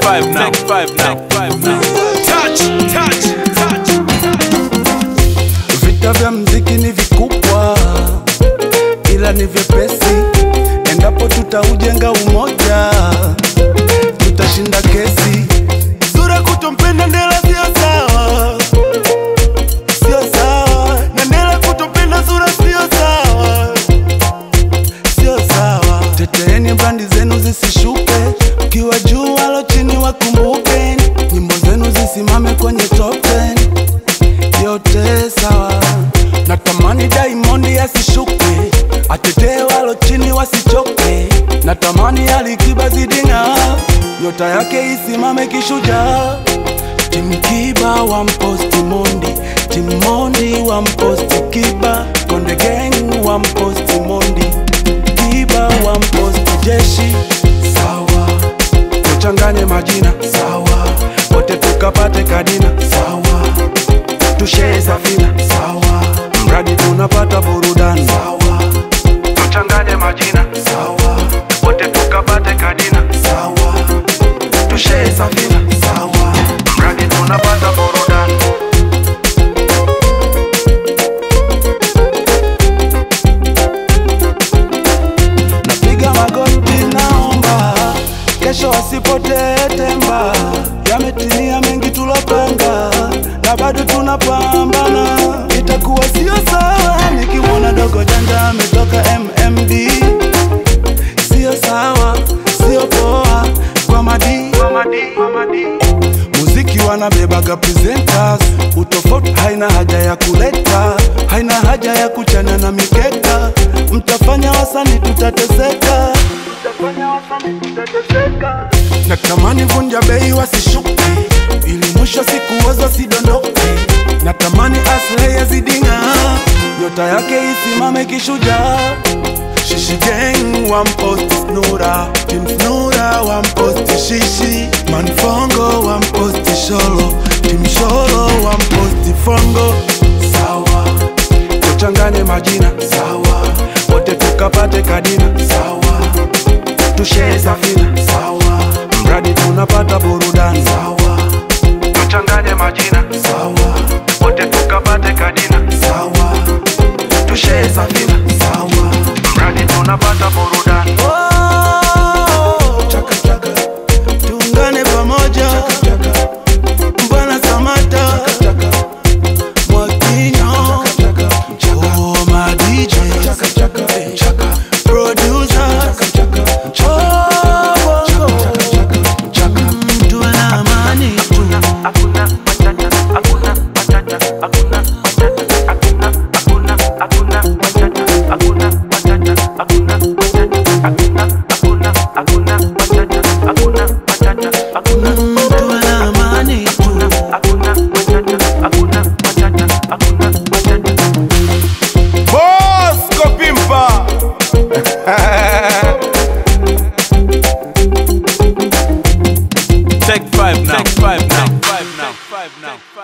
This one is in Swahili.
five now. Take five now. Take five now. Touch, touch, touch. Vita vya mziki ni vikubwa, ila ni vyepesi. Endapo tutaujenga umoja, tutashinda kesi. Sura kutompenda Ndela sio sawa, sio sawa, na Ndela kutompenda Sura sio sawa, sio sawa. Teteeni brandi zenu zisishuke, ukiwa juu walo chini wakumbuke, nyimbo zenu zisimame kwenye top 10 yote sawa. Natamani Diamond asishuke, atetee walo chini wasichoke. Natamani Alikiba zidinga, nyota yake isimame kishujaa. Tim Kiba wa mposti Mondi, Tim Mondi wa mposti Kiba, Konde Gang wa mposti Mondi, Kiba wa mposti Jeshi. Sawa, tuchanganye majina sawa, wote tukapate kadina sawa tushee safina sawa, mradi tunapata burudani sawa, tuchanganye majina sawa, wote tukapate kadina sawa, tushee safina sawa, mradi tunapata burudani. Napiga magoti, naomba kesho wasipotee temba. Yametimia mengi tulopanga, na bado tunapambana. Itakuwa sio sawa nikimwona dogo janja ametoka MMD, sio sawa, sio poa kwa madi, kwa madi, kwa madi. Muziki wanabebaga presenters, utofauti haina haja ya kuleta, haina haja ya kuchana na mikeka. Mtafanya wasani tutateseka, mtafanya wasani tutateseka. Natamani vunja bei wasishuke, ili mwisho siku wazo sidondoke. Natamani Aslay yazidinga, nyota yake isimame kishujaa. Shishi gang wamposti Snura, Team Snura wamposti Shishi, Manfongo wamposti Sholo, Team Sholo wamposti Fongo. Sawa, tuchanganye majina sawa, wote tukapate kadina sawa, tushee safina sawa, mradi tunapata burudani sawa, tuchanganye majina sawa, wote tukapate kadina sawa, tushee safina sawa, mradi tunapata burudani. Chaka chaka, tuungane pamoja. Mbwana Samata, Mwakinyo, oh my DJ, producer, oh bongo, Mm, tuwe na amani tu. Mm, tuwe na amani tu. Bosco Pimpa. Take five now. Take five now. Take five now. Take five now.